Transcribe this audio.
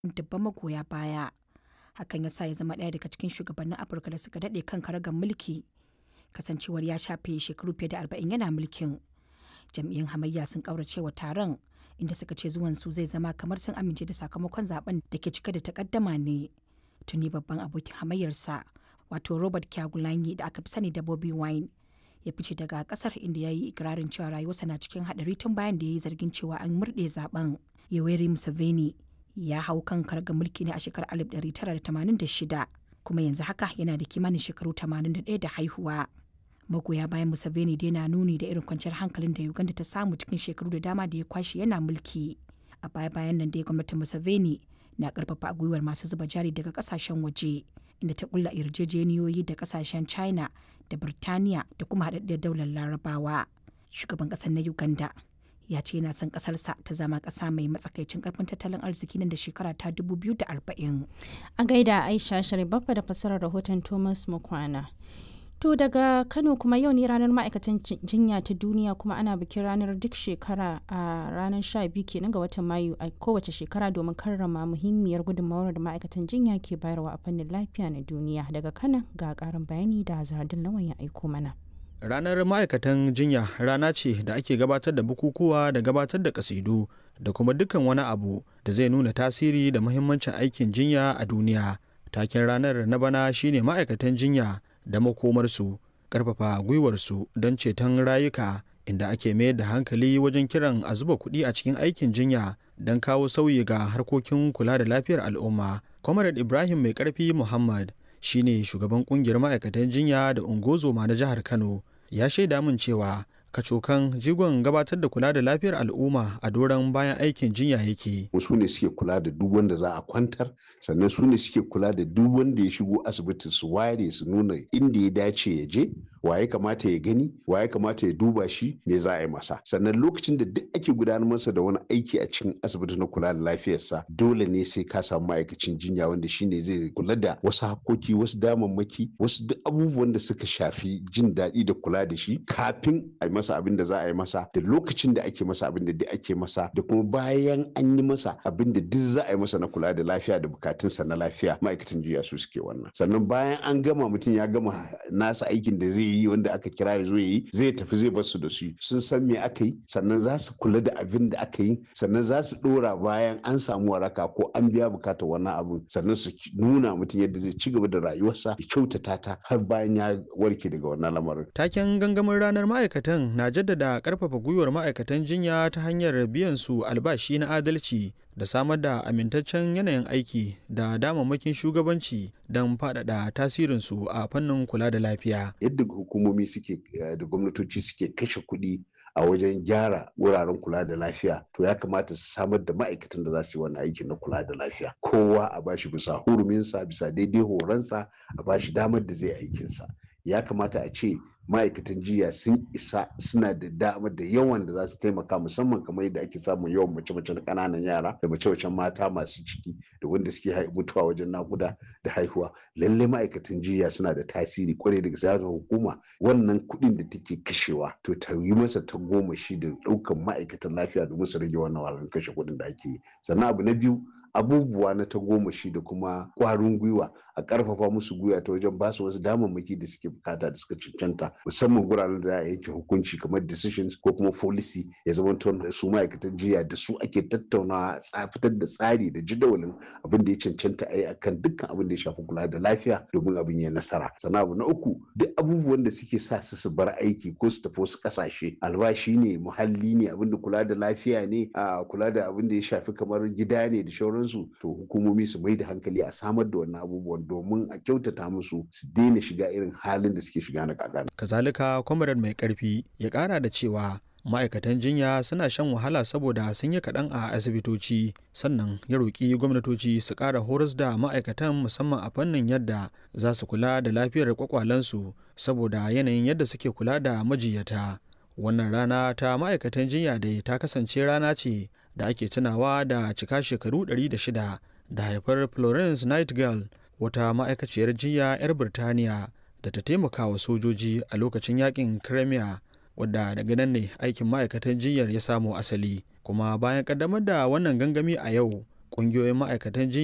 dubban magoya baya. Hakan ya sa ya zama ɗaya daga cikin shugabannin Afirka da suka daɗe kan karagar mulki, kasancewar ya shafe shekaru fiye da arba'in yana mulkin. Jam'iyyun hamayya sun ƙauracewa taron, inda suka ce zuwansu zai zama kamar sun amince da sakamakon zaben da ke cike da takaddama ne. Tuni babban abokin hamayyarsa, wato Robert Kyagulanyi da aka fi sani da Bobi Wine, ya fice daga kasar inda ya yi ikirarin cewa rayuwarsa na cikin haɗari tun bayan da ya yi zargin cewa an murɗe zaben. Yoweri Museveni ya hau kan karga mulki ne a shekarar 1986 kuma yanzu haka yana da kimanin shekaru 81 da haihuwa. Magoya bayan Museveni dai na nuni da irin kwanciyar hankalin da Uganda ta samu cikin shekaru da dama da ya kwashe yana mulki. A baya-bayan nan dai gwamnatin Museveni na karfafa gwiwar masu zuba jari daga kasashen waje inda ta kulla yarjejeniyoyi da kasashen China da Birtaniya da kuma haɗaɗɗiyar daular Larabawa. Shugaban ƙasar na Uganda ya ce yana son ƙasarsa ta zama ƙasa mai matsakaicin ƙarfin tattalin arziki nan da shekara ta 2040. A gaida Aisha Sharibaffa da fasarar rahoton Thomas Mukwana. To daga Kano kuma yau ne ranar ma'aikatan jinya ta duniya kuma ana bikin ranar duk shekara a ranar 12 kenan ga watan Mayu a kowace shekara domin karrama muhimmiyar gudunmawar da ma'aikatan jinya ke bayarwa a fannin lafiya na duniya. Daga Kano ga karin bayani da Zahardin Lawan ya aiko mana. Ranar ma'aikatan jinya rana ce da ake gabatar da bukukuwa da gabatar da kasidu da kuma dukkan wani abu da zai nuna tasiri da muhimmancin aikin jinya a duniya. Taken ranar na bana shine ma'aikatan jinya da makomarsu karfafa gwiwarsu don ceton rayuka inda ake mayar da hankali wajen kiran a zuba kuɗi a cikin aikin jinya don kawo sauyi ga harkokin kula da lafiyar al'umma comrade ibrahim mai karfi muhammad shine shugaban kungiyar ma'aikatan jinya da ungozoma na jihar kano ya shaida min cewa kacokan jigon gabatar da kula da lafiyar al'umma a doron bayan aikin jinya yake. su ne suke kula da duk wanda za a kwantar sannan su ne suke kula da duk wanda ya shigo asibiti su ware su nuna inda ya dace ya je wa ya kamata ya gani wa ya kamata ya duba shi me za a yi masa sannan lokacin da duk ake gudanar masa da wani aiki a cikin asibiti na kula da lafiyarsa dole ne sai ka samu ma'aikacin jinya wanda shine zai kula da wasu hakoki wasu damammaki wasu duk abubuwan da suka shafi jin daɗi da kula da shi kafin a yi masa abin da za a yi masa da lokacin da ake masa abin da duk ake masa da kuma bayan an yi masa abin da duk za a yi masa na kula da lafiya da bukatunsa na lafiya ma'aikatan jinya su suke wannan sannan bayan an gama mutum ya gama nasa aikin da zai yi wanda aka kira ya zo ya yi zai tafi zai bar su da su sun san me aka yi sannan za su kula da abin da aka yi sannan za su dora bayan an samu waraka ko an biya bukatar wannan abin sannan su nuna mutum yadda zai ci gaba da rayuwarsa ya kyautata ta har bayan ya warke daga wannan lamarin taken gangamin ranar ma'aikatan na jaddada karfafa gwiwar ma'aikatan jinya ta hanyar biyan su albashi na adalci da samar da amintaccen yanayin aiki da damammakin shugabanci don faɗaɗa tasirinsu a fannin kula da lafiya. Yadda hukumomi suke da gwamnatoci suke kashe kuɗi a wajen gyara wuraren kula da lafiya to ya kamata su samar da ma'aikatan da za su yi wani aiki na kula da lafiya kowa a bashi bisa huruminsa bisa daidai horonsa a bashi damar da zai aikinsa ya kamata a ce ma'aikatan jiya sun isa suna da damar da yawan da za su taimaka musamman kamar yadda ake samun yawan mace-macen ƙananan yara da mace-macen mata masu ciki da wanda suke mutuwa wajen nakuda da haihuwa lallai ma'aikatan jiya suna da tasiri kwarai daga siyasar hukuma wannan kuɗin da take kashewa to ta yi masa ta goma shi da ɗaukan ma'aikatan lafiya domin su rage wannan wahalar kashe kuɗin da ake yi sannan abu na biyu abubuwa na tagomashi da kuma kwarin gwiwa a karfafa musu gwiwa ta wajen basu wasu damammaki da suke bukata da suka cancanta musamman guraren da za a yanke hukunci kamar decisions ko kuma policy ya zama da su ma'aikatan jiya da su ake tattaunawa fitar da tsari da jadawalin abin da ya cancanta a yi akan dukkan abin da ya shafi kula da lafiya domin abin ya nasara sannan abu na uku duk abubuwan da suke sa su su bar aiki ko su tafi wasu kasashe albashi ne muhalli ne abin da kula da lafiya ne a kula da abin da ya shafi kamar gida ne da shauran sauransu to hukumomi su mai da hankali a samar da wannan abubuwan domin a kyautata musu su daina shiga irin halin da suke shiga na kakana. kazalika kwamarar mai karfi ya kara da cewa ma'aikatan jinya suna shan wahala saboda sun yi kaɗan a asibitoci sannan ya roƙi gwamnatoci su ƙara horas da ma'aikatan musamman a fannin yadda za su kula da lafiyar kwakwalensu saboda yanayin yadda suke kula da majiyata wannan rana ta ma'aikatan jinya dai ta kasance rana ce da ake tunawa da cika shekaru 106 da haifar florence nightingale wata ma'aikaciyar jinya 'yar birtaniya da ta taimaka wa sojoji a lokacin yakin crimea wadda daga nan ne aikin ma'aikatan jinyar ya samo asali kuma bayan kaddamar da wannan gangami a yau ƙungiyoyin ma'aikatan jinya